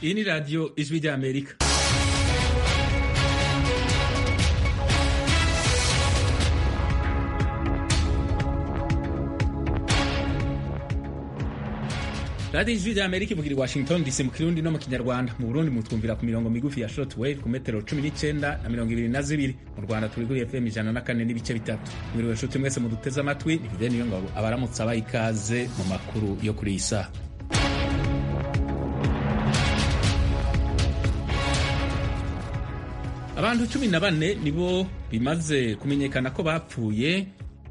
Hii ni Radio Ijwi rya Amerika. Radio Ijwi rya Amerika ivugira i Washington DC mu Kirundi no mu Kinyarwanda. Mu Burundi mutwumvira ku mirongo migufi ya shortwave ku metero 19 na mirongo ibiri na zibiri. Mu Rwanda turi kuri FM ijana na kane n'ibice bitatu. Mwiriwe nshuti mwese muduteze amatwi, ni Vivian Niyongabo abaramutsa abaha ikaze mu makuru yo kuri iyi saha. Abantu cumi na bane nibo bimaze kumenyekana ko bapfuye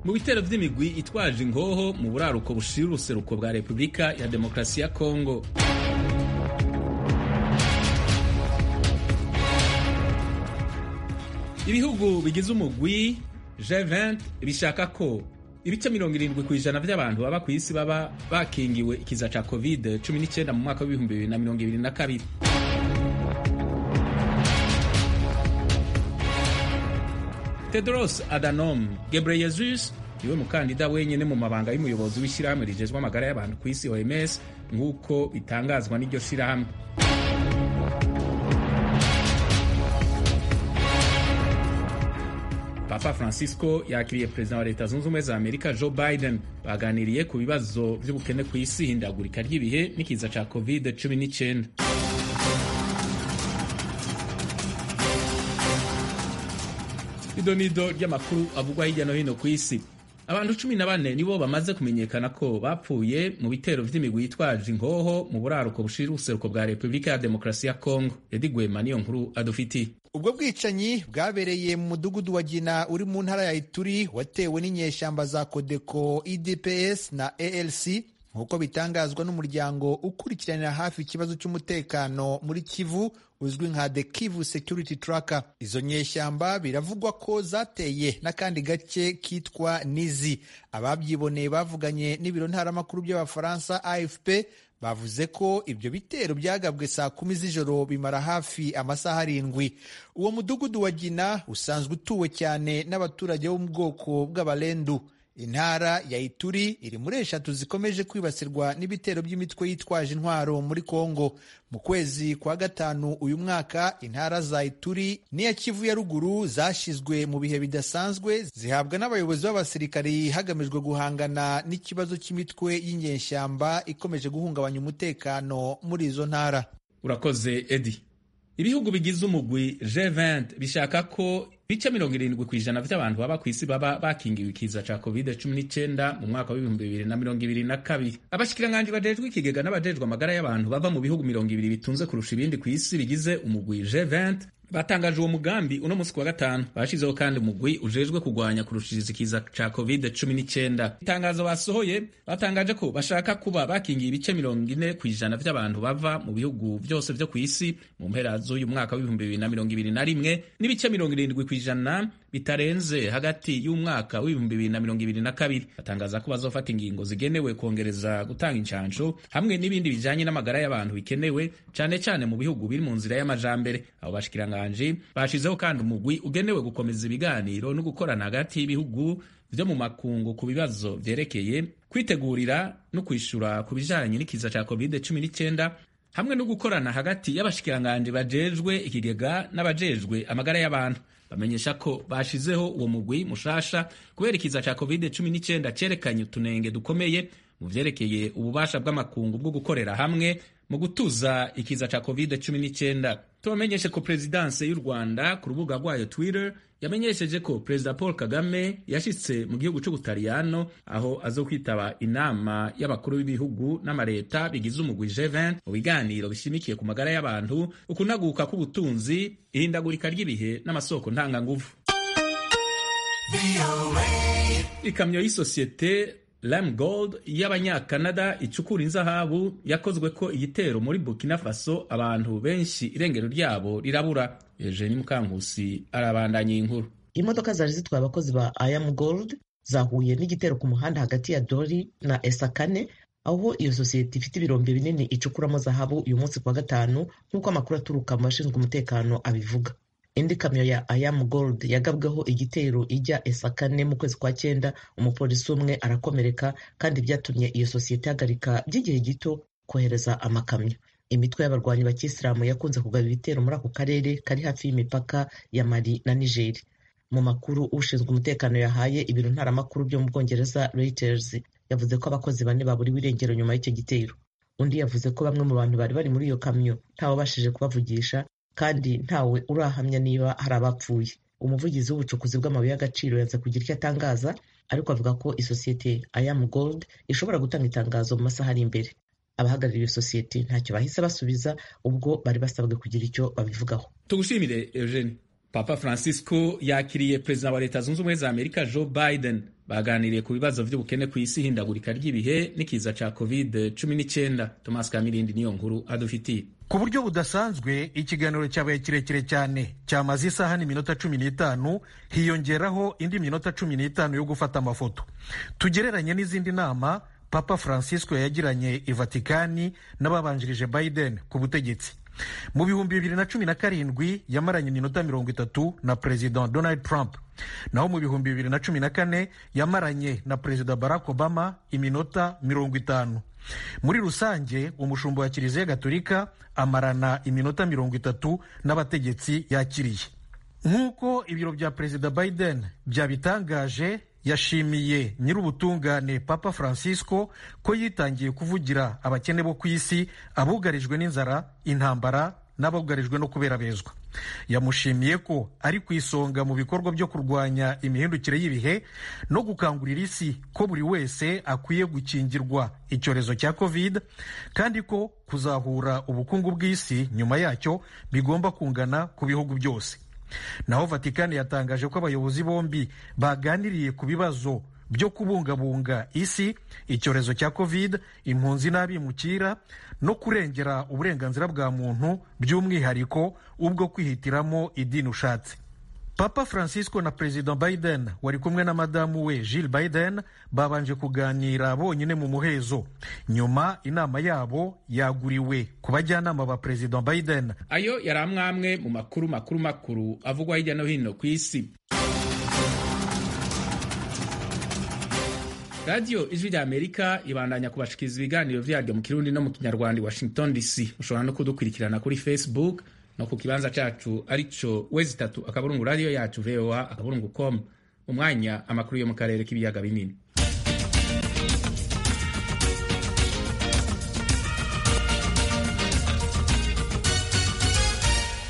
mu bitero vy'imigwi itwaje ingoho mu buraruko bushira uruseruko bwa Repubulika ya Demokarasi ya Kongo. Ibihugu bigize umugwi G20 bishaka ko ibice mirongo irindwi ku ijana vy'abantu baba ku isi baba bakingiwe ikiza ca covid 19 mu mwaka w'ibihumbi bibiri na mirongo ibiri na kabiri. Tedros Adhanom Ghebreyesus niwe mukandida wenyene mu mabanga y'umuyobozi w'ishirahamwe rijejwe amagara y'abantu ku isi OMS nk'uko bitangazwa n'iryo shirahamwe. Papa Francisco yakiriye perezida wa Leta Zunze Ubumwe za Amerika Joe Biden baganiriye ku bibazo vy'ubukene ku isi, hindagurika ry'ibihe n'ikiza ca COVID-19. ido nido ry'amakuru avugwa hirya no hino ku isi abantu cumi na bane nibo bamaze kumenyekana ko bapfuye mu bitero vy'imigwi yitwaje ingoho mu buraruko bushira ubuseruko bwa repubulika ya demokarasi ya kongo edi gwema niyo nkuru adufitiye ubwo bwicanyi bwabereye mu mudugudu wa gina uri mu ntara ya ituri watewe n'inyeshamba za kodeko idps na alc nk'uko bitangazwa n'umuryango ukurikiranira hafi ikibazo cy'umutekano muri kivu uzwi nka The Kivu Security Tracker. Izo nyeshyamba biravugwa ko zateye n'akandi gace kitwa Nizi. Ababyiboneye bavuganye n'ibiro ntaramakuru by'Abafaransa AFP bavuze ko ibyo bitero byagabwe saa kumi z'ijoro bimara hafi amasaha arindwi. Uwo mudugudu wa Gina usanzwe utuwe cyane n'abaturage bo mu bwoko bw'Abalendu. Intara ya Ituri iri muri eshatu zikomeje kwibasirwa n'ibitero by'imitwe yitwaje intwaro muri Kongo. Mu kwezi kwa gatanu uyu mwaka, intara za Ituri n'iya Kivu ya ruguru zashyizwe mu bihe bidasanzwe zihabwa n'abayobozi b'abasirikari hagamijwe guhangana n'ikibazo cy'imitwe y'inyeshyamba ikomeje guhungabanya umutekano muri izo ntara. Urakoze Edi. Ibihugu bigize umugwi G20 bishaka ko ibice mirongo irindwi ku ijana by'abantu baba ku isi baba bakingiwe ikiza ca covid cumi n'icenda mu mwaka w'ibihumbi bibiri na mirongo ibiri na kabiri abashikiranganji bajejwe ikigega n'abajejwe amagara y'abantu bava mu bihugu mirongo ibiri bitunze kurusha ibindi ku isi bigize umugwi G20 batangaje uwo mugambi uno munsi kuwa gatanu bashizeho kandi umugwi ujejwe kugwanya kurushiriza ikiza ca covid cumi n'icyenda itangazo basohoye batangaje ko bashaka kuba bakingiye ibice mirongo ine ku ijana vy'abantu bava mu bihugu vyose vyo kw'isi mu mpera z'uyu mwaka w'ibihumbi bibiri na mirongo ibiri na rimwe n'ibice mirongo irindwi ku ijana bitarenze hagati y'umwaka w'ibihumbi bibiri na mirongo ibiri na kabiri batangaza ko bazofata ingingo zigenewe kongereza gutanga incansho hamwe n'ibindi bijanye n'amagara y'abantu bikenewe cane cane mu bihugu biri mu nzira y'amajambere abo bashikiranga bashizeho kandi umugwi ugenewe gukomeza ibiganiro no gukorana hagati y'ibihugu byo mu makungu ku bibazo byerekeye kwitegurira no kwishyura ku bijyanye n'ikiza cya covid cumi n'icyenda hamwe no gukorana hagati y'abashikiranganje bajejwe ikigega n'abajejwe amagara y'abantu bamenyesha ko bashizeho uwo mugwi mushasha kubera ikiza cya covid cumi n'icyenda cyerekanye utunenge dukomeye mu byerekeye ububasha bw'amakungu bwo gukorera hamwe mu gutuza ikiza ca covid cumi n'icyenda tubamenyeshe ko perezidanse y'u rwanda ku rubuga rwayo twitter yamenyesheje ko perezida paul kagame yashyitse mu gihugu cy'ubutaliyano aho azo kwitaba inama y'abakuru b'ibihugu n'amaleta bigize umugwi g20 mu biganiro bishimikiye ku magara y'abantu ukunaguka k'ubutunzi ihindagurika ry'ibihe n'amasoko ntanganguvu ikamyo y'isosiyete Lime Gold y'abanyakanada icukura inzahabu yakozwe ko igitero muri Burkina Faso abantu benshi irengero ryabo rirabura. Eugenie Mukankusi arabandanya inkuru. Imodoka zari zitwaye abakozi ba Iam Gold zahuye n'igitero ku muhanda hagati ya Dori na Esakane aho iyo sosiyete ifite ibirombe binini icukuramo zahabu uyu munsi kuwa gatanu nk'uko amakuru aturuka mu bashinzwe umutekano abivuga. indi kamyo ya Iam Gold yagabweho igitero ijya Esakane mu kwezi kwa cyenda umupolisi umwe arakomereka kandi byatumye iyo sosiyete ihagarika by'igihe gito kohereza amakamyo imitwe y'abarwanyi ba kisilamu yakunze kugaba ibitero muri ako karere kari hafi y'imipaka ya mali na nigeri mu makuru ushinzwe umutekano yahaye ibiro ntaramakuru byo mu bwongereza reuters yavuze ko abakozi bane baburiwe irengero nyuma y'icyo gitero undi yavuze ko bamwe mu bantu bari bari muri iyo kamyo ntawabashije kubavugisha kandi ntawe urahamya niba hari abapfuye umuvugizi w'ubucukuzi bw'amabuye y'agaciro yaza kugira icyo atangaza ariko avuga ko isosiyete ayamu gold ishobora gutanga itangazo mu masaha ari imbere abahagarariye iyo sosiyete ntacyo bahise basubiza ubwo bari basabwe kugira icyo babivugaho tugushimire eugene papa francisco yakiriye perezida wa leta zunze ubumwe za amerika joe biden baganiriye ku bibazo by'ubukene ku isi ihindagurika ry'ibihe n'ikiza cya covid cumi n'icyenda thomas kamirindi niyo nkuru adufitiye ku buryo budasanzwe ikiganiro cyabaye kirekire cyane cyamaze isaha n'iminota cumi n'itanu hiyongeraho indi minota cumi n'itanu yo gufata amafoto tugereranye n'izindi nama papa francisco yagiranye i vatikani n'ababanjirije biden ku butegetsi mu bihumbi bibiri na cumi na karindwi yamaranye iminota mirongo itatu na perezida donald trump naho mu bihumbi bibiri na cumi na kane yamaranye na perezida barack obama iminota mirongo itanu muri rusange umushumba wa kiliziya gatolika amarana iminota mirongo itatu n'abategetsi yakiriye nk'uko ibiro bya perezida biden byabitangaje yashimiye nyir'ubutungane papa francisco ko yitangiye kuvugira abakene bo ku isi abugarijwe n'inzara intambara n'abugarijwe no kuberabezwa yamushimiye ko ari ku isonga mu bikorwa byo kurwanya imihindukire y'ibihe no gukangurira isi ko buri wese akwiye gukingirwa icyorezo cya covid kandi ko kuzahura ubukungu bw'isi nyuma yacyo bigomba kungana ku bihugu byose naho vatikani yatangaje ko abayobozi bombi baganiriye ku bibazo byo kubungabunga isi icyorezo cya covid impunzi n'abimukira no kurengera uburenganzira bwa muntu by'umwihariko ubwo kwihitiramo idini ushatse papa francisco na perezida biden wari kumwe na madamu we Jill biden babanje kuganira bonyine mu muhezo nyuma inama yabo yaguriwe ku bajyanama ba perezida biden ayo yari amwe mu makuru makuru makuru avugwa hirya no hino ku isi radiyo ijwi rya amerika ibandanya kubashikiriza ibiganiro byaryo mu kirundi no mu kinyarwanda i washington dc ushobora no kudukurikirana kuri facebook no ku kibanza cyacu arico wezi itatu akaburungu radiyo yacu voa akaburungu com mu mwanya amakuru yo mu karere k'ibiyaga binini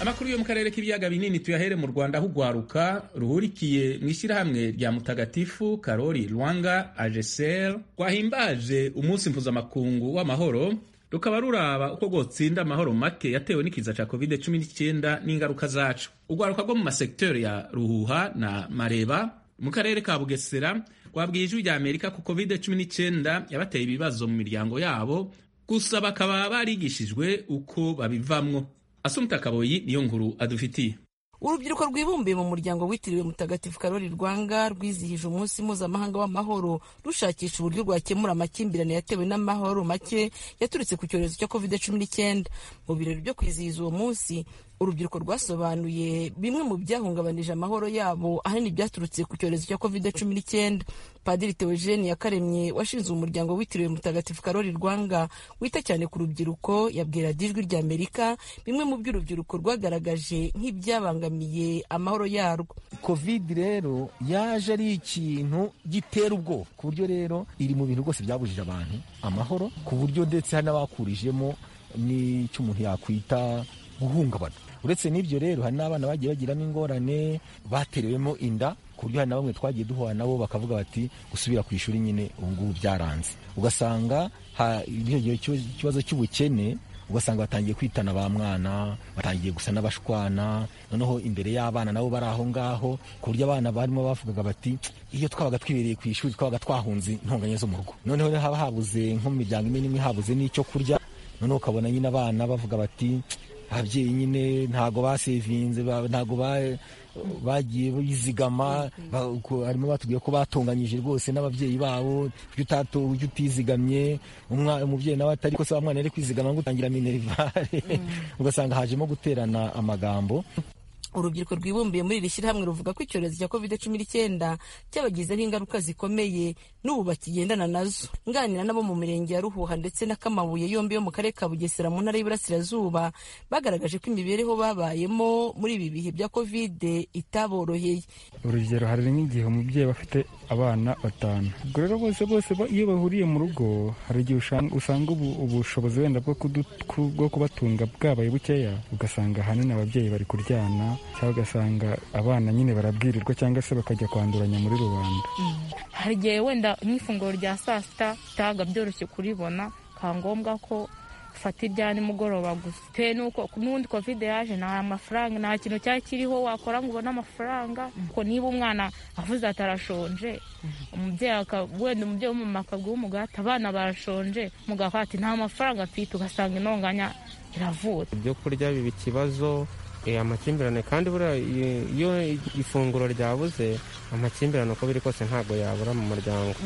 amakuru yo mu karere k'ibiyaga binini tuyahere mu rwanda aho urwaruka ruhurikiye mu ishyirahamwe rya mutagatifu karori rwanga ageseri rwahimbaje umunsi mpuzamakungu w'amahoro rukaba ruraba uko rwotsinda amahoro make yatewe n'ikiza cya covid 19 n'ingaruka zacu urwaruka rwo mu masekiteri ya ruhuha na mareba mu karere ka bugesera rwabwiye ijwi rya amerika ko covid 19 yabateye ibibazo mu miryango yabo gusa bakaba barigishijwe uko babivamwo asumta kaboyi niyo nkuru adufitiye urubyiruko rwibumbiye mu muryango witiriwe mutagatifu karori rwanga rwizihije umunsi mpuzamahanga w'amahoro rushakisha uburyo rwakemura amakimbirane yatewe n'amahoro make yaturutse ku cyorezo cya covid cumi n'icyenda mu birori byo kwizihiza uwo munsi urubyiruko rwasobanuye bimwe mu byahungabanije amahoro yabo ahanini byaturutse ku cyorezo cya covid cumi n'icyenda padiri teogene yakaremye washinze umuryango witiriwe mutagatifu karori rwanga wita cyane ku rubyiruko yabwira dijwi rya amerika bimwe mu byo urubyiruko rwagaragaje nk'ibyabangamiye amahoro yarwo covid rero yaje ari ikintu gitera ubwoba ku buryo rero iri mu bintu rwose byabujije abantu amahoro ku buryo ndetse hari n'abakurijemo n'icyo umuntu yakwita guhungabana uretse n'ibyo rero hari n'abana bagiye bagiramo ingorane baterewemo inda ku buryo hari na bamwe twagiye duhura nabo bakavuga bati gusubira ku ishuri nyine ubu ngubu byaranze ugasanga ikibazo cy'ubukene ugasanga batangiye kwitana ba mwana batangiye gusa n'abashwana noneho imbere y'abana nabo bari aho ngaho ku buryo abana barimo bavugaga bati iyo twabaga twibereye ku ishuri twabaga twahunze intonganya zo mu rugo noneho haba habuze nko mu miryango imwe n'imwe habuze n'icyo kurya noneho ukabona nyine abana bavuga bati ababyeyi nyine ntago basevinze ntago bagiye bizigama harimo batubwiye ko batunganyije rwose n'ababyeyi babo ujya utizigamye umubyeyi nawe atari ko se wa mwana yari kwizigama ngo utangira minerivare ugasanga hajemo guterana amagambo urubyiruko rwibumbiye muri iri shyirahamwe ruvuga ko icyorezo cya covid cumi n'icyenda cyabagizeho ingaruka zikomeye n'ubu bakigendana nazo nganira n'abo mu mirenge ya ruhuha ndetse na kamabuye yombi yo mu karere ka bugesera mu ntara y'iburasirazuba bagaragaje ko imibereho babayemo muri ibi bihe bya covid itaboroheye urugero hari nk'igihe umubyeyi aba afite abana batanu ubwo rero bose bose ba- iyo bahuriye mu rugo hari igihe ushan- usanga ubu- ubushobozi wenda bwo kudu- ku- bwo kubatunga bwabaye bukeya ugasanga ahanini ababyeyi bari kuryana cyangwa ugasanga abana nyine barabwirirwa cyangwa se bakajya kwanduranya muri rubanda hari igihe wenda nk'ifunguro rya saa sita bitaga byoroshye kuribona bikaba ngombwa ko ufata ibya nimugoroba gusa bitewe n'uko n'ubundi kovide yaje nta mafaranga nta kintu cyari kiriho wakora ngo ubone amafaranga kuko niba umwana avuze ati arashonje umubyeyi aka- wenda umubyeyi w'umumama akaguha umugati abana barashonje umugabo akavuga ati nta mafaranga mfite ugasanga intonganya iravutse ibyo kurya biba ikibazo eh, amakimbirane kandi buriya i- iyo ifunguro ryabuze amakimbirane uko biri kose ntabwo yabura mu muryango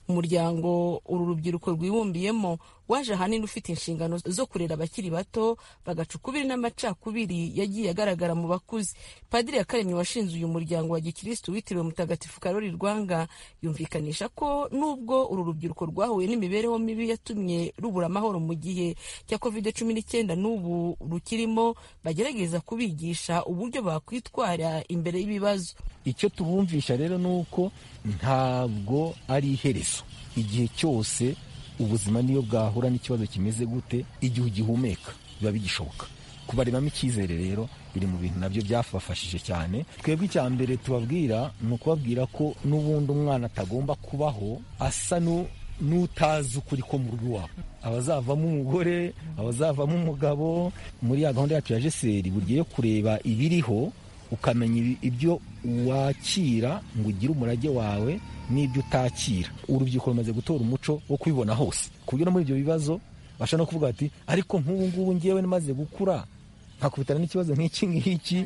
umuryango uru rubyiruko rwibumbiyemo waje ahanini ufite inshingano zo kurera abakiri bato bagaca ukubiri n'amacakubiri yagiye agaragara mu bakuze padiri yakaremye washinze uyu muryango wa gikirisitu witiriwe mutagatifu karori rwanga yumvikanisha ko nubwo uru rubyiruko rwahuye n'imibereho mibi yatumye rubura amahoro mu gihe cya covid cumi n'icyenda n'ubu rukirimo bagerageza kubigisha uburyo bakwitwara imbere y'ibibazo icyo tubumvisha rero ni uko ntabwo ari iherezo igihe cyose ubuzima niyo bwahura n'ikibazo kimeze gute igihe ugihumeka biba bigishoboka kubarebamo icyizere rero biri mu bintu nabyo byabafashije cyane twebwe icya mbere tubabwira ni ukubabwira ko n'ubundi umwana atagomba kubaho asa nu- n'utazi ukuri ko mu rugo iwabo abazavamo umugore abazavamo umugabo muri ya gahunda yacu ya jeseri buryo yo kureba ibiriho ukamenya ibi- ibyo wakira ngo ugire umurage wawe n'ibyo utakira urubyiruko rumaze gutora umuco wo kubibona hose ku buryo no muri ibyo bibazo bashobora no kuvuga bati ariko nk'ubu ngubu ngewe namaze gukura nkakubitana n'ikibazo nk'iki ngiki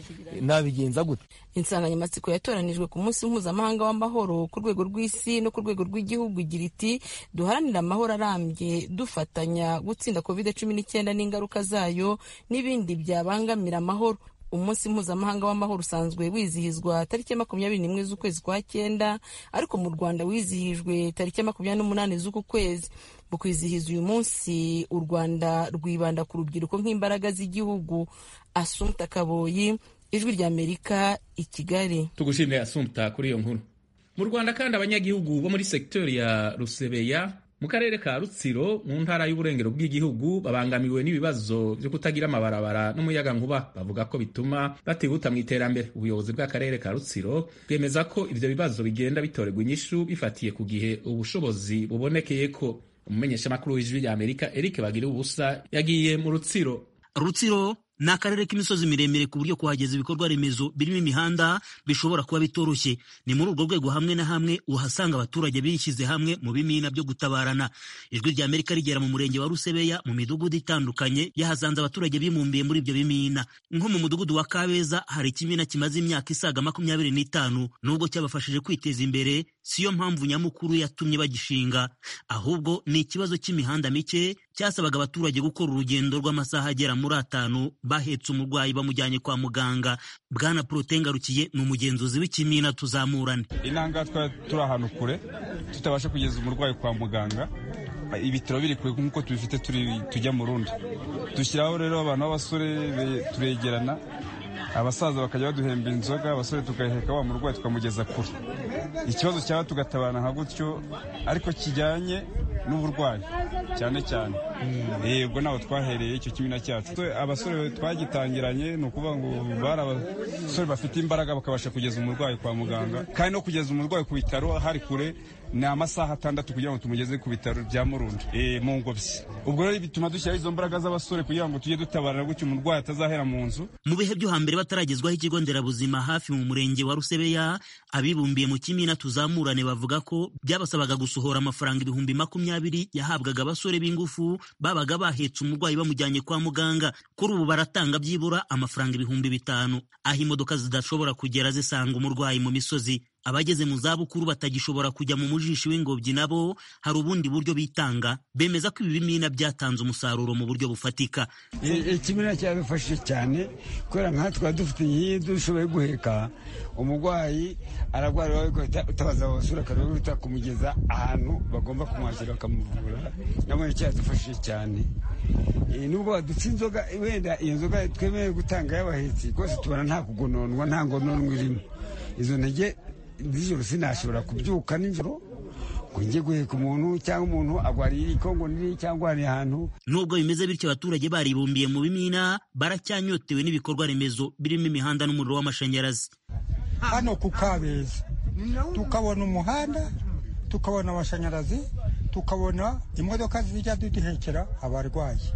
nabigenza gute insanganyamatsiko yatoranijwe ku munsi mpuzamahanga w'amahoro ku rwego rw'isi no ku rwego rw'igihugu igira iti duharanire amahoro arambye dufatanya gutsinda covid cumi n'icyenda n'ingaruka zayo n'ibindi byabangamira amahoro umunsi mpuzamahanga w'amahoro usanzwe wizihizwa tariki ya makumyabiri n'imwe z'ukwezi kwa cyenda ariko mu rwanda wizihijwe tariki ya makumyabiri n'umunani z'uku kwezi mu kwizihiza uyu munsi u rwanda rwibanda ku rubyiruko nk'imbaraga z'igihugu asumta kaboyi ijwi ry'amerika i kigali tugushimire asumta kuri iyo nkuru mu rwanda kandi abanyagihugu bo muri sekiteri ya rusebeya mu karere ka rutsiro mu ntara y'uburengero bw'igihugu babangamiwe n'ibibazo byo kutagira amabarabara n'umuyagankuba bavuga ko bituma batihuta mu iterambere ubuyobozi bw'akarere ka rutsiro bwemeza ko ibyo bibazo bigenda bitorerwa inyishu bifatiye ku gihe ubushobozi bubonekeye ko umumenyeshamakuru w'ijwi ry'amerika eric bagira ubusa yagiye mu rutsiro rutsiro ni akarere k'imisozi miremire ku buryo kuhageza ibikorwa remezo birimo imihanda bishobora kuba bitoroshye ni muri urwo rwego hamwe na hamwe uhasanga abaturage bishyize hamwe mu bimina byo gutabarana ijwi rya amerika rigera mu murenge wa rusebeya mu midugudu itandukanye yahasanze abaturage bibumbiye muri ibyo bimina nko mu mudugudu wa kabeza hari ikimina kimaze imyaka isaga makumyabiri n'itanu nubwo cyabafashije kwiteza imbere siyo mpamvu nyamukuru yatumye bagishinga ahubwo ni ikibazo cy'imihanda mike cyasabaga abaturage gukora urugendo rw'amasaha agera muri atanu bahetse umurwayi bamujyanye kwa muganga bwana prote ngarukiye ni umugenzuzi w'ikimina tuzamurane inanga twari turi ahantu kure tutabasha kugeza umurwayi kwa muganga ibitaro biri kure nk'uko tubifite turi- tujya mu rundi dushyiraho rero abantu b'abasore be- turegerana abasaza bakajya baduhemba inzoga abasore tugaheka wa murwayi tukamugeza kure ikibazo cyaba tugatabana nka gutyo ariko kijyanye n'uburwayi cyane cyane Eh, ubwo ntabwo twahereye icyo kimina cyacu Twe- abasore twagitangiranye ni ukuvuga ngo bari abasore bafite imbaraga bakabasha kugeza umurwayi kwa muganga kandi no kugeza umurwayi ku bitaro hari kure ni amasaha atandatu kugira ngo tumugeze ku bitaro bya murundi eh, mu ngobyi ubwo rero bituma dushyiraho izo mbaraga z'abasore kugira ngo tujye dutabarana gutyo umurwayi atazahera mu nzu mu bihe byo hambere bataragezwaho ikigo nderabuzima hafi mu murenge wa rusebeya abibumbiye mu kimina tuzamurane bavuga ko byabasabaga gusohora amafaranga ibihumbi makumyabiri yahabwaga abasore b'ingufu babaga bahetse umurwayi bamujyanye kwa muganga kuri ubu baratanga byibura amafaranga ibihumbi bitanu aho imodoka zidashobora kugera zisanga umurwayi mu misozi abageze mu zabukuru batagishobora kujya mu mujishi w'ingobyi nabo hari ubundi buryo bitanga bemeza ko ibi bimina byatanze umusaruro mu buryo bufatika ikimina cyadufashije cyane kubera nka twari dufite nk'iyi dushoboye guheka umurwayi ararwara utabaza abasura akaruhuta kumugeza ahantu bagomba kumwakira bakamuvura nabonye cyadufashije cyane nubwo badutse inzoga wenda iyo nzoga twemerewe gutanga y'abahetsi rwose tubona nta kugononwa nta ngononwa irimo izo ntege nijoro sinashobora kubyuka nijoro ngo njye guheka umuntu cyangwa umuntu arwariye ikongo nini cyangwa ari ahantu nubwo bimeze bityo abaturage baribumbiye mu bimina baracyanyotewe n'ibikorwa remezo birimo imihanda n'umuriro w'amashanyarazi hano ku kabeza tukabona umuhanda tukabona amashanyarazi tukabona imodoka zijya duduhekera abarwayi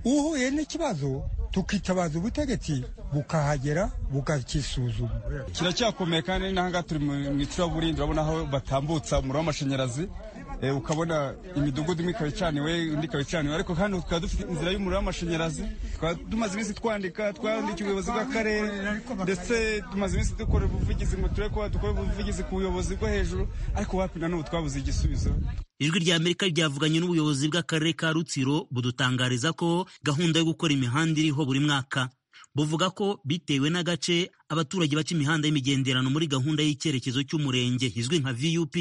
uhuye n'ikibazo tukitabaza ubutegetsi bukahagera bukakisuzuma kiracyakomeye kandi n'ahangaha turi mu icuraburindi urabona aho batambutsa umuriro w'amashanyarazi ukabona imidugudu imwe ikaba icaniwe indi ikaba icaniwe ariko hano tukaba dufite inzira y'umuriro w'amashanyarazi tukaba tumaze iminsi twandika twandikiye ubuyobozi bw'akarere ndetse tumaze iminsi dukora ubuvugizi ngo turebe ko dukora ubuvugizi ku buyobozi bwo hejuru ariko wapi na n'ubu twabuze igisubizo ijwi rya amerika ryavuganye n'ubuyobozi bw'akarere ka rutsiro budutangariza ko gahunda yo gukora imihanda iriho buri mwaka buvuga ko bitewe n'agace abaturage baca imihanda y'imigenderano muri gahunda y'icyerekezo cy'umurenge izwi nka vup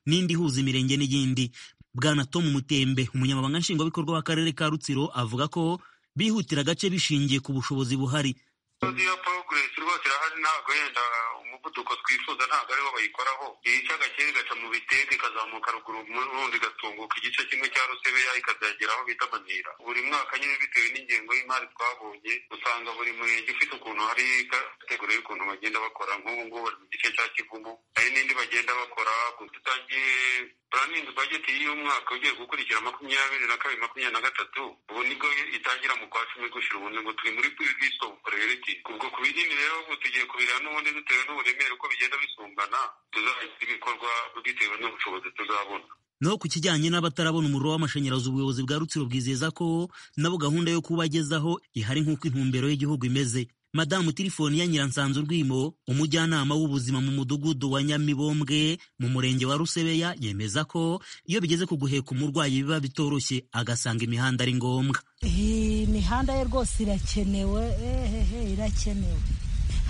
n'indi ihuza imirenge n'iyindi bwana tom mutembe umunyamabanga nshingwabikorwa w'akarere ka rutsiro avuga ko bihutira agace bishingiye ku bushobozi buhari iyo poroguresi rwose irahari ntabwo yenda umuvuduko twifuza ntabwo ariwo bayikoraho iyicaga kera igaca mu bitete ikazamuka ruguru rundi igatunguka igice kimwe cya rusebeya ikazagera aho bita manira buri mwaka nyine bitewe n'ingengo y'imari twabonye usanga buri murenge ufite ukuntu hari kategori y'ukuntu bagenda bakora nk'ubu ngubu bari mu gice cya kivumu hari n'indi bagenda bakora dutangiye puraningi bajeti y'uyu mwaka ugiye gukurikira makumyabiri na kabiri makumyabiri na gatatu ubu nibwo itangira mu kwa cumi gushira ubundi ngo turi muri piviso pureriti ubwo ku binini rero ubu tugiye kubireba n'ubundi dutewe n'uburemere uko bigenda bisumbana tuzagira ibikorwa bitewe n'ubushobozi tuzabona naho ku kijyanye n'abatarabona umuriro w'amashanyarazi ubuyobozi bwa rutsiro bwizeza ko nabo gahunda yo kubagezaho ihari nk'uko intumbero y'igihugu imeze madamu tirifoni ya nyiransanzu rwimo umujyanama w'ubuzima mu mudugudu wa nyamibombwe mu murenge wa rusebeya yemeza ko iyo bigeze ku guheka umurwayi biba bitoroshye agasanga imihanda ari ngombwa imihanda ye rwose irakenewe ehehe irakenewe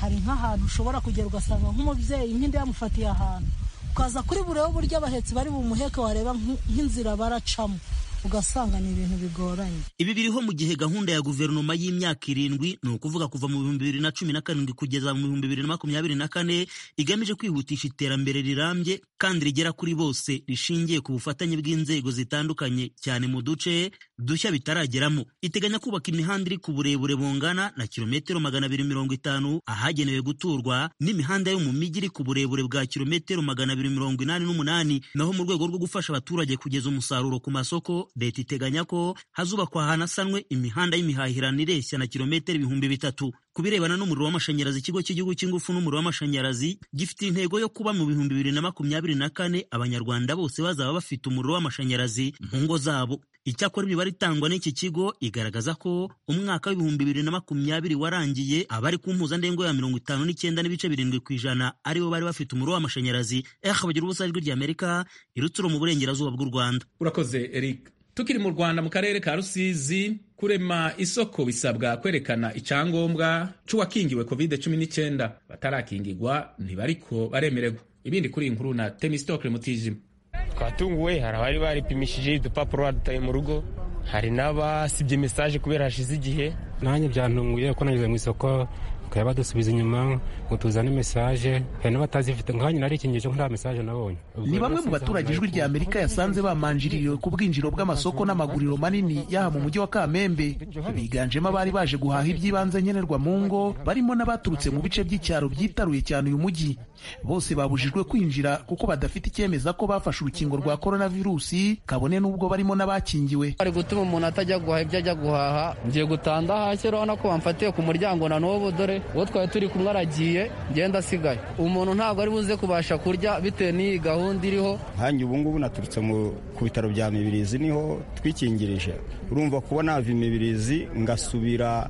hari nk'ahantu ushobora kugera ugasanga nk'umubyeyi nk'inda yamufatiye ahantu ukaza kuri burebe uburyo abahetsi bari bumuheke wareba nk'inzira baracamo ugasanga ni ibintu bigoranye ibi biriho mu gihe gahunda ya guverinoma y'imyaka irindwi ni ukuvuga kuva mu bihumbi bibiri na cumi na karindwi kugeza mu bihumbi bibiri na makumyabiri na kane igamije kwihutisha iterambere rirambye kandi rigera kuri bose rishingiye ku bufatanye bw'inzego zitandukanye cyane mu duce dushya bitarageramo iteganya kubaka imihanda iri ku burebure bungana na kilometero magana abiri mirongo itanu ahagenewe guturwa n'imihanda yo mu mijyi iri ku burebure bwa kilometero magana abiri mirongo inani n'umunani naho mu rwego rwo gufasha abaturage kugeza umusaruro ku masoko leta iteganya ko hazubakwa hanasanwe imihanda y'imihahirano ireshya na kilometero ibihumbi bitatu ku birebana n'umuriro w'amashanyarazi ikigo cy'igihugu cy'ingufu n'umuriro w'amashanyarazi gifite intego yo kuba mu bihumbi bibiri na makumyabiri na kane abanyarwanda bose bazaba bafite umuriro w'amashanyarazi mu ngo zabo icyakora imibare itangwa n'iki kigo igaragaza ko umwaka w'ibihumbi bibiri na makumyabiri warangiye abari ku mpuzandengo ya mirongo itanu n'icyenda n'ibice birindwi ku ijana aribo bari bafite umuriro w'amashanyarazi eha bagira ubusa ijwi rya amerika irutsiro mu burengerazuba bw'u rwanda urakoze eric tukiri mu rwanda mu karere ka rusizi kurema isoko bisabwa kwerekana icyangombwa cy'uwakingiwe covid cumi n'icyenda batarakingirwa ntibariko baremererwa ibindi kuri iyi nkuru na temistokle mutijima twatunguwe hari abari baripimishije udupapuro badutaye mu rugo hari n'abasibye mesaje kubera hashize igihe nanjye byantunguye kuko nageze mu isoko bakaba badusubiza inyuma ngo tuzane mesaje hari n'abatazifite nkanjye narikingeje ko nta mesaje nabonye ni bamwe mu baturage ijwi rya amerika yasanze bamanjiririwe ku bwinjiro bw'amasoko n'amaguriro manini yaha mu mujyi wa kamembe biganjemo abari baje guhaha iby'ibanze nkenerwa mu ngo barimo n'abaturutse mu bice by'icyaro byitaruye cyane uyu mujyi bose babujijwe kwinjira kuko badafite icyemeza ko bafashe urukingo rwa korona virusi kabone n'ubwo barimo n'abakingiwe bari gutuma umuntu atajya guhaha ibyo ajya guhaha ngiye gutanda hasi urabona ko bamfatiye ku muryango na n'ubu dore uwo twari turi kumwe aragiye ngenda asigaye umuntu ntabwo ari buze kubasha kurya bitewe n'iyi gahunda iriho nkanjye ubu ngubu naturutse ku bitaro bya mibirizi niho twikingirije urumva kuba nava imibirizi ngasubira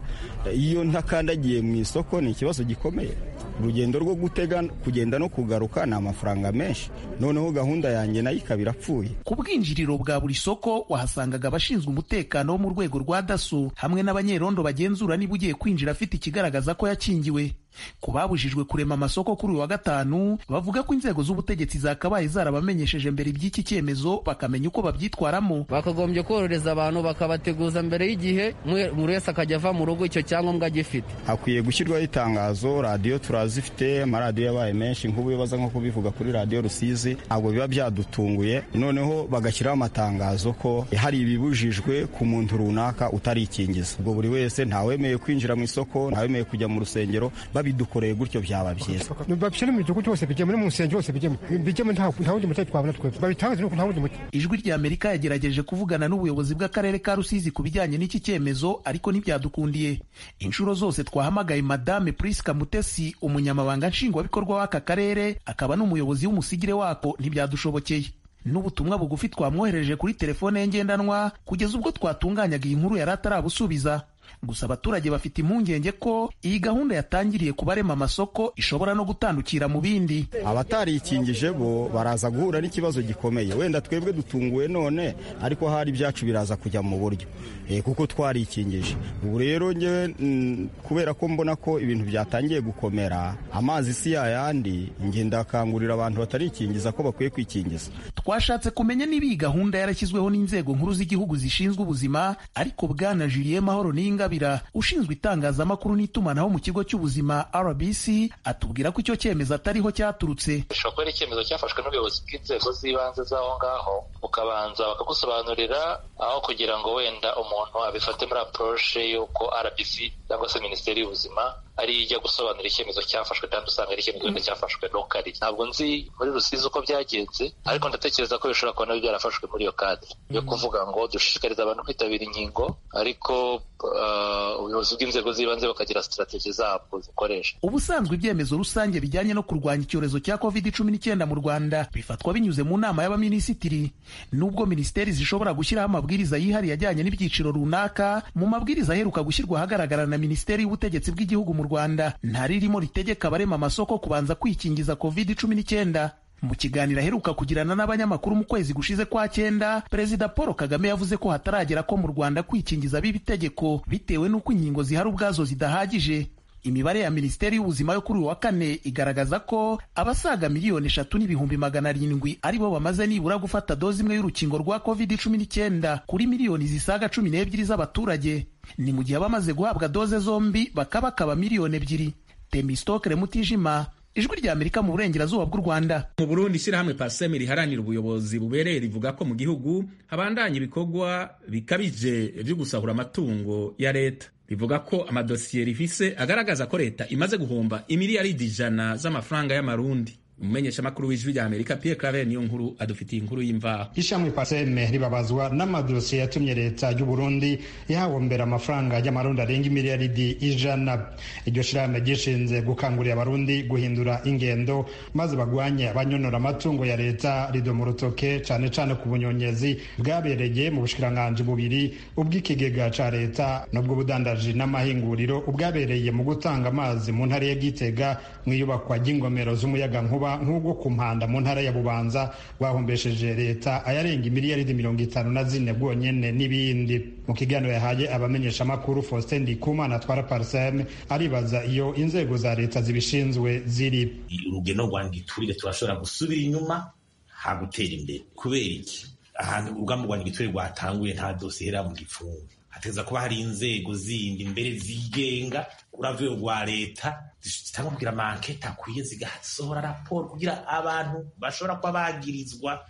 iyo ntakandagiye mu isoko ni ikibazo gikomeye urugendo rwo gutega kugenda no kugaruka ni amafaranga menshi noneho gahunda yanjye nayo ikaba irapfuye ku bwinjiriro bwa buri soko wahasangaga abashinzwe umutekano wo mu rwego rwa daso hamwe n'abanyerondo bagenzura niba ugiye kwinjira afite ikigaragaza ko yakingiwe ku babujijwe kurema amasoko kuri uyu wa gatanu bavuga ko inzego z'ubutegetsi zakabaye zarabamenyesheje mbere iby'iki cyemezo bakamenya uko babyitwaramo bakagombye korohereza abantu bakabateguza mbere y'igihe buri wese akajya ava mu rugo icyo cyangombwa agifite hakwiye gushyirwaho itangazo radiyo turazifite amaradiyo yabaye menshi nk'ubu baza nko kubivuga kuri radiyo rusizi ntabwo biba byadutunguye noneho bagashyiraho amatangazo ko hari ibibujijwe ku muntu runaka utarikingiza ubwo buri wese ntawemeye kwinjira mu isoko ntawemeye kujya mu rusengero babidukoreye gutyo byaba byiza babishyire mu gihugu cyose bijyemo no mu rusengero hose bijyemo bijyemo nta wundi muti twabona twebwe babitangaze nuko nta wundi muti ijwi rya amerika yagerageje kuvugana n'ubuyobozi bw'akarere ka rusizi ku bijyanye n'iki cyemezo ariko ntibyadukundiye inshuro zose twahamagaye madame priska mutesi umunyamabanga nshingwabikorwa w'aka karere akaba n'umuyobozi w'umusigire wako ntibyadushobokeye n'ubutumwa bugufi twamwohereje kuri telefone ye ngendanwa kugeza ubwo twatunganyaga iyi nkuru yari atarabusubiza gusa abaturage bafite impungenge ko iyi gahunda yatangiriye kubarema amasoko ishobora no gutandukira mu bindi abatarikingije bo baraza guhura n'ikibazo gikomeye wenda twebwe dutunguwe none ariko hari ibyacu biraza kujya mu buryo kuko twarikingije ubu rero ngewe kubera ko mbona ko ibintu byatangiye gukomera amazi si yayandi nge ndakangurira abantu batarikingiza ko bakwiye kwikingiza twashatse kumenya niba iyi gahunda yarashyizweho n'inzego nkuru z'igihugu zishinzwe ubuzima ariko bwana jiliye mahoro n'inga Ingabire ushinzwe itangazamakuru n'itumanaho mu kigo cy'ubuzima RBC atubwira ko icyo cyemezo atariho cyaturutse bishobora kuba ari icyemezo cyafashwe n'ubuyobozi bw'inzego z'ibanze z'aho ngaho ukabanza bakagusobanurira aho kugira ngo wenda umuntu abifate muri aporoshe y'uko RBC cyangwa se minisiteri y'ubuzima ari ijya gusobanura icyemezo cyafashwe kandi usanga ari icyemezo wenda cyafashwe lokari ntabwo nzi muri rusizi uko byagenze ariko ndatekereza ko bishobora kuba nabyo byarafashwe muri iyo kadire yo kuvuga ngo dushishikariza abantu kwitabira inkingo ariko ubuyobozi bw'inzego z'ibanze bakagira sitarategi zabwo zikoresha ubusanzwe ibyemezo rusange bijyanye no kurwanya icyorezo cya covid cumi n'icyenda mu rwanda bifatwa binyuze mu nama y'abaminisitiri nubwo minisiteri zishobora gushyiraho amabwiriza yihariye ajyanye n'ibyiciro runaka mu mabwiriza aheruka gushyirwa ahagaragara na minisiteri y'ubutegetsi bw'igihugu mu rwanda ntaririmo ritegeka abarema amasoko kubanza kwikingiza covid cumi n'icyenda mu kiganiro aheruka kugirana n'abanyamakuru mu kwezi gushize kwa cyenda perezida paul kagame yavuze ko hataragera ko mu rwanda kwikingiza biba itegeko bitewe n'uko inkingo zihari ubwazo zidahagije imibare ya minisiteri y'ubuzima yo kuri uyu wa kane igaragaza ko abasaga miliyoni eshatu n'ibihumbi magana arindwi ari bo bamaze nibura gufata doze imwe y'urukingo rwa covid cumi n'icyenda kuri miliyoni zisaga cumi n'ebyiri z'abaturage ni mu gihe abamaze guhabwa doze zombi bakaba bakaba miliyoni ebyiri temistokere mutijima ijwi rya amerika mu burengerazuba bw'u rwanda mu burundi ishyirahamwe paseme riharanira ubuyobozi bubereye rivuga ko mu gihugu habandanya ibikorwa bikabije byo gusahura amatungo ya leta rivuga ko amadosiye rifise agaragaza ko leta imaze guhomba imiliyaridi ijana z'amafaranga y'amarundi umumenyeshamakuru w'ijwi rya amerika pierre claver niyo nkuru adufitiye inkuru y'imvaho ishamwe paseme ribabazwa n'amadosiye yatumye leta y'u burundi ihahombera amafaranga y'amarundi arenga imiliyaridi ijana iryo shirahamwe gishinze gukangurira abarundi guhindura ingendo maze bagwanye abanyonora amatungo ya leta ridoma urutoke cane cane ku bunyonyezi bwabereye mu bushikiranganji bubiri ubw'ikigega ca leta n'ubw'ubudandaji n'amahinguriro ubwabereye mu gutanga amazi mu ntara ya gitega mw'iyubakwa ry'ingomero z'umuyagankuba nk'ubwo ku mpanda mu ntara ya bubanza rwahombesheje leta ayarenga imiliyaridi mirongo itanu na zine bwonyene n'ibindi mu kiganiro yahaye abamenyeshamakuru faustin ndikumana atwara parsem aribaza iyo inzego za leta zibishinzwe ziri urugendo rwa ngiturire turashobora gusubira inyuma hagutera imbere kubera iki ahantu urugamba rwa ngiturire rwatanguye nta dosiye mu gipfungu hategeza kuba hari inzego zindi mbere zigenga uravuye rwa leta zitanga kugira amanketi akwiye zigasohora raporo kugira abantu bashobora kuba bagirizwa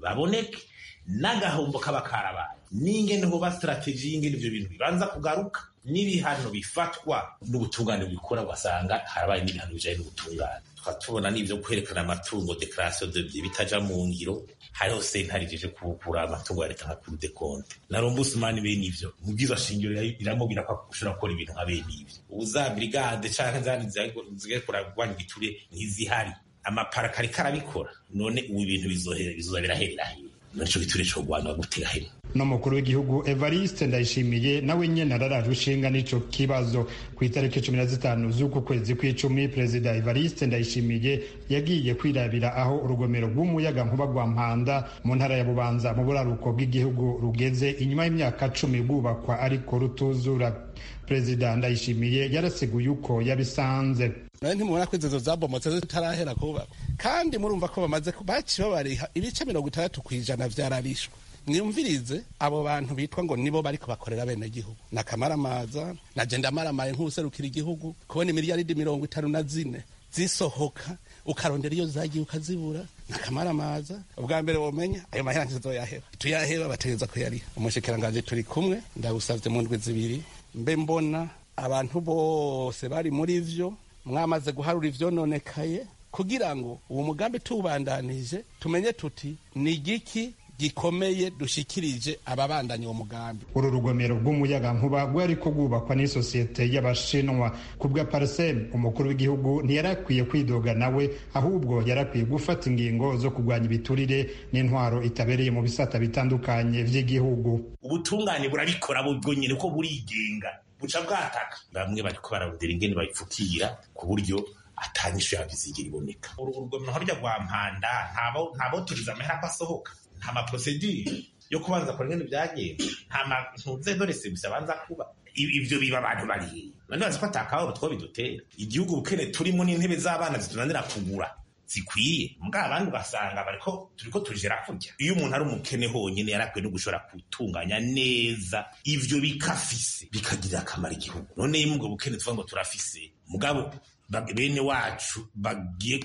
baboneke n'agahombo kaba karabaye n'ingene hoba sitarateji y'ingene ibyo bintu bibanza kugaruka n'ibihano bifatwa n'ubutungane bikora ugasanga harabaye n'ibihano bijyanye n'ubutungane tukaba tubona n'ibyo kwerekana amatungo dekarasiyo debye bitajya mu ngiro hariho sentare ijeje kubukura amatungo ya leta nka kuru de konte na rombusumani bene ibyo mubwiza shingiro iramubwira ko ushobora gukora ibintu nka bene ibyo ubu za brigade canke zandi zigiye kuragwanya igiture ntizihari amaparaka ariko arabikora none ubu ibintu bizohera bizoza biraherera nicyo giturire cyo kurwanya gutera hino n'umukuru w'igihugu evariste ndayishimiye nawe nyine araraje ushinga n'icyo kibazo ku itariki cumi na zitanu z'uku kwezi kw'icumi perezida evariste ndayishimiye yagiye kwirabira aho urugomero rw'umuyaga nkuba rwa mpanda mu ntara ya bubanza mu buraruko bw'igihugu rugeze inyuma y'imyaka cumi rwubakwa ariko rutuzura perezida ndayishimiye yarasiguye uko yabisanze nawe ntimubona ko inzozo zabomotse zitarahera kubakwa kandi murumva ko bamaze baci babariha ibice mirongo itandatu ku ijana byararishwe mwiyumvirize abo bantu bitwa ngo nibo bari kubakorera bene gihugu na kamaramaza na jenda maramaye nk'userukira igihugu kubona miliyaridi mirongo itanu na zine zisohoka ukarondera iyo zagiye ukazibura na kamaramaza ubwa mbere womenya ayo mahera ntizoyaheba tuyaheba bategereza kuyariha umushikiranganji turi kumwe ndagusavye mu ndwi zibiri mbe mbona abantu bose bari muri vyo mwamaze guharura ivyononekaye kugira ngo uwo mugambi tuwubandanije tumenye tuti ni giki gikomeye dushikirije ababandanya uwo mugambi uru rugomero rw'umuyaga nkuba rwari kubakwa n'isosiyete y'abashinwa ku bwa parisem umukuru w'igihugu ntiyarakwiye kwidoga nawe ahubwo yarakwiye gufata ingingo zo kurwanya ibiturire n'intwaro itabereye mu bisata bitandukanye by'igihugu ubutungane burabikora bwonyine ko burigenga buca bwataka bamwe bariko bararondera ingene bayipfukira ku buryo atanyishu yabizigira iboneka uru rugomero harya rwa mpanda ntabo turiza amahera ko asohoka nta maprosedire yo kubanza kora ibintu byagenze nta matunze dorese gusa abanza kuba ibyo biba abantu bariye none bazi ko atakababo two bidutera igihugu bukene turimo n'intebe z'abana zitunanira kugura zikwiye mbwa abandi ugasanga bariko turiko tujera kurya iyo umuntu ari umukene honyine yarakwiye no gushobora gutunganya neza ivyo bikafise bikagirira akamaro igihugu none iyo ubwo bukene tuvuga ngo turafise mugabo bene wacu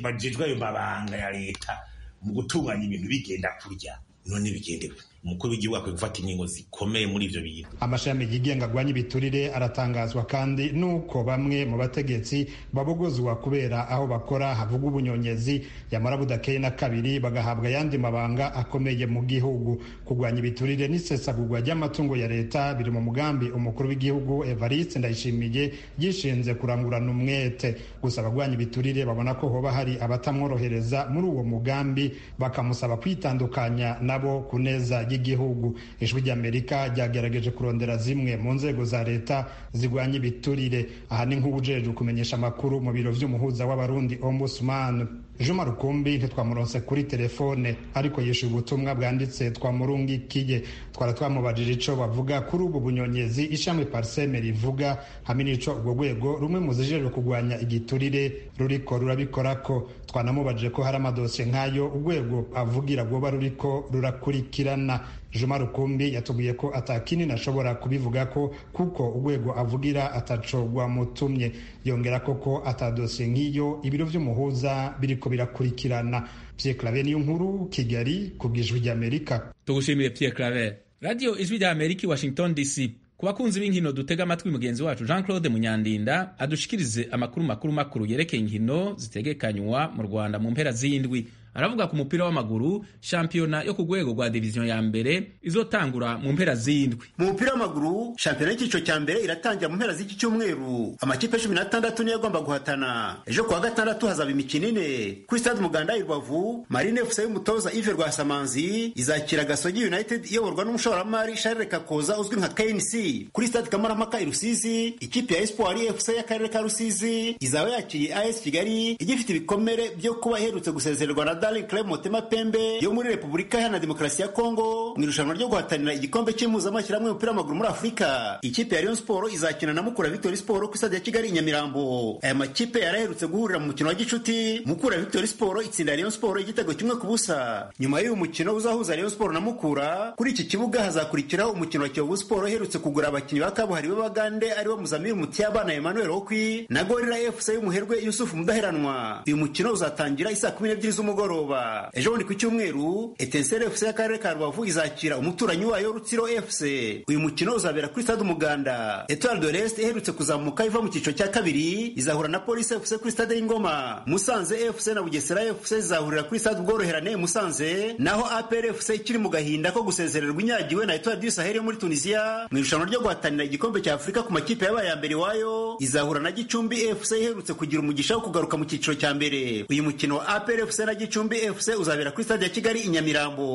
bajejwe ayo mabanga ya leta mu gutunganya ibintu bigenda kurya none bigendewe umukuru w'igihugu akwiye gufata inkingo zikomeye muri ivyo bintu amashami yigenga agwanya ibiturire aratangazwa kandi nuko bamwe mu bategetsi babogozwa kubera aho bakora havuga ubunyonyezi yamara budakeye na kabiri bagahabwa ayandi mabanga akomeye mu gihugu kurwanya ibiturire n'isesagurwa ry'amatungo ya leta biri mu mugambi umukuru w'igihugu evariste ndayishimiye yishinze kurangurana umwete gusa abagwanya ibiturire babona ko hoba hari abatamworohereza muri uwo mugambi bakamusaba kwitandukanya nabo kuneza ry'igihugu ijwi ry'amerika ryagerageje kurondera zimwe mu nzego za leta zirwanya ibiturire aha ni nk'ubujejwe kumenyesha amakuru mu biro vy'umuhuza w'abarundi ombudsman juma rukumbi ntitwamuronse kuri telefone ariko yishe ubutumwa bwanditse twamurungikiye twara twamubajije ico bavuga kuri ubu bunyonyezi ishami pariseme rivuga hamwe n'ico urwo rwego rumwe mu zijejwe kurwanya igiturire ruriko rurabikorako twanamubajije ko hari amadosiye nk'ayo urwego avugira rwoba ruriko rurakurikirana juma rukumbi yatubwiye ko atakinini ashobora kubivuga ko kuko urwego avugira ataco rwamutumye yongera ko ko atadosiye nk'iyo ibiro vy'umuhuza biriko birakurikirana pierre claver niyo nkuru kigali kubw'ijwi ry'amerika tugushimire pierre claver radio ijwi ry'amerika i washington dc ku bakunzi b'inkino dutega amatwi mugenzi wacu jean claude munyandinda adushikirize amakuru makuru makuru yerekeye inkino zitegekanywa mu rwanda mu mpera z'indwi aravuga ku mupira w'amaguru shampiyona yo ku rwego rwa diviziyo ya mbere izotangura mu mpera z'indwi mu mupira w'amaguru shampiyona y'icyiciro cya mbere iratangira mu mpera z'iki cyumweru amakipe cumi n'atandatu niyo agomba guhatana ejo kuwa gatandatu hazaba imikino ine kuri stade umuganda i rubavu marine fc y'umutoza ive rwasamanzi izakira gasogi united iyoborwa n'umushoramari sharire kakoza uzwi nka knc kuri stade kamarampaka i rusizi ikipe ya espoir fc y'akarere ka rusizi izaba yakiriye as kigali igifite ibikomere byo kuba iherutse gusezererwa na Daring Club Motema Pembe yo muri Repubulika Iharanira Demokarasi ya Kongo mu irushanwa ryo guhatanira igikombe cy'impuzamashyirahamwe y'umupira w'amaguru muri Afurika. Ikipe ya Rayon Sport izakina na Mukura Victory Sport ku stade ya Kigali i Nyamirambo. Aya makipe yaraherutse guhurira mu mukino wa gicuti, Mukura Victory Sport itsinda Rayon Sport igitego kimwe ku busa. Nyuma y'uyu mukino uzahuza Rayon Sport na Mukura, kuri iki kibuga hazakurikiraho umukino wa Kiyovu Sport iherutse kugura abakinnyi ba kabuhariwe b'Abagande aribo Muzamiri Mutiyaba na Emmanuel Okwi na Gorilla FC y'umuherwe Yusuf Mudaheranwa. Uyu mukino uzatangira isaa kumi n'ebyiri z'umugoroba nimugoroba ejo bundi ku cyumweru etenseri fc y'akarere ka rubavu izakira umuturanyi wayo rutsiro fc uyu mukino uzabera kuri stade umuganda etoile de l'est iherutse kuzamuka iva mu cyiciro cya kabiri izahura na polisi fc kuri stade y'ingoma musanze fc na bugesera fc zizahurira kuri stade ubworoherane musanze naho apr fc ikiri mu gahinda ko gusezererwa inyagiwe na etoile du sahel yo muri tunisiya mu irushanwa ryo guhatanira igikombe cya afurika ku makipe yabaye ya mbere iwayo izahura na gicumbi fc iherutse kugira umugisha wo kugaruka mu cyiciro cya mbere uyu mukino wa apr fc na gicumbi gicumbi fc uzabera kuri stade ya kigali i nyamirambo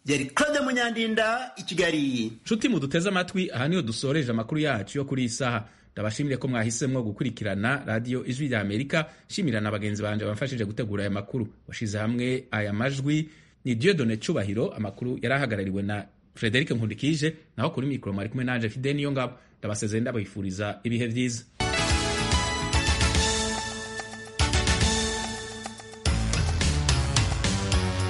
yari claude munyandinda i kigali nshuti muduteze amatwi aha niho dusoreje amakuru yacu yo kuri iyi saha ndabashimire ko mwahisemo gukurikirana radiyo ijwi rya amerika shimira na bagenzi banjye bamfashije gutegura aya makuru washyize hamwe aya majwi ni dieudonne cyubahiro amakuru yari ahagarariwe na frederic nkundikije naho kuri mikoro mwari kumwe nanjye fide niyo ngabo ndabasezeye ndabifuriza ibihe byiza